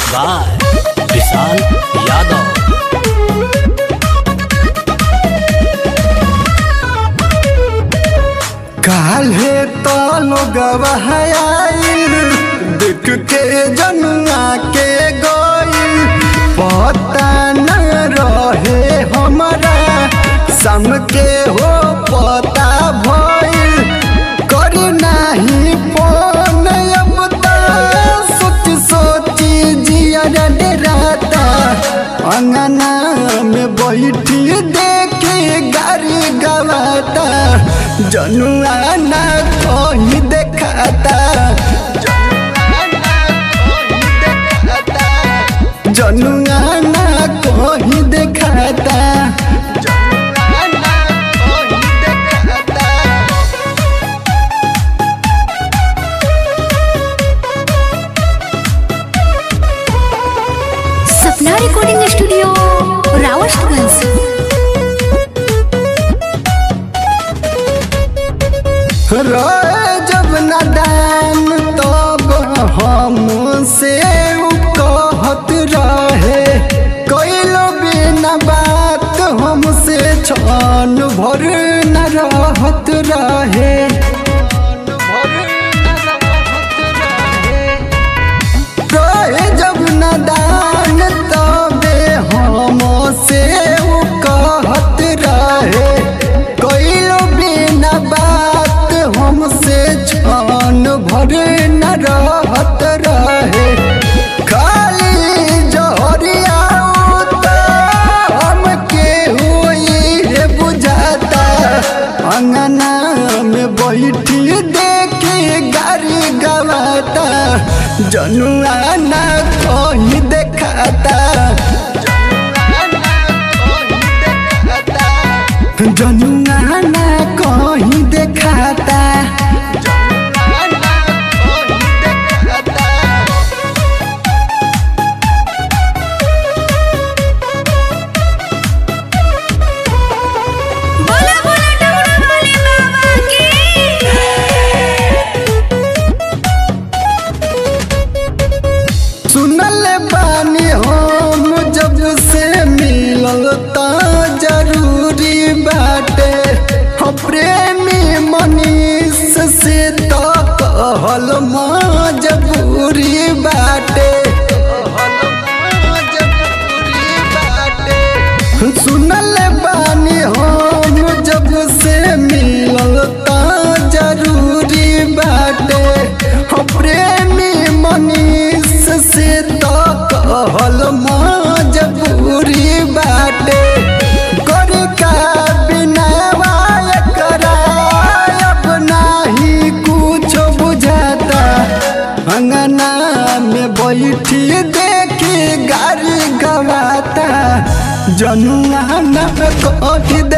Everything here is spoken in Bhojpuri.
बाय विशाल यादव काल्हे तो लोगवा आइल देख के जनुआ के गइल पता न रहे हमारा सम के हो पता भइल कर नाही फोन अब त सोच सोची जिया डराता अंगना में बैठी देखे गाड़ी गवाता जनुआ ना कहीं देखाता जनुआ ना कहीं देखाता जनुआ ना कहीं देखाता सपना रिकॉर्डिंग स्टूडियो रावतगंज रोए जब नदान तब हमसे उ कहत रहे कैलो बिना बात हमसे छन भर न रहत रहे रोए जब नदान तबे हमसे उ कहत रहे कैलो बिना बात हमसे छन भर न रहत रहे खाली जहरिया हमके हुई है बुझाता अंगना में बैठी देखे गाड़ी गवाता जनुआ ना कहीं देखाता जनुआ ना कहीं देखाता बोला बोला डमरू वाले बाबा की सुनल बानी हम जब से मिलल त जरूरी बाटे हो प्रेमी मनीष से तो कहल मजबूरी बाटे सुनल बानी हम जब से मिलल त जरूरी बाटे हो प्रेमी मनीष से तो कहल मजबूरी बाटे कर का बिना करा अब नाही कुछ बुझाता अंगना में बैठी देखी गाड़ी गवाता जनुआ न कही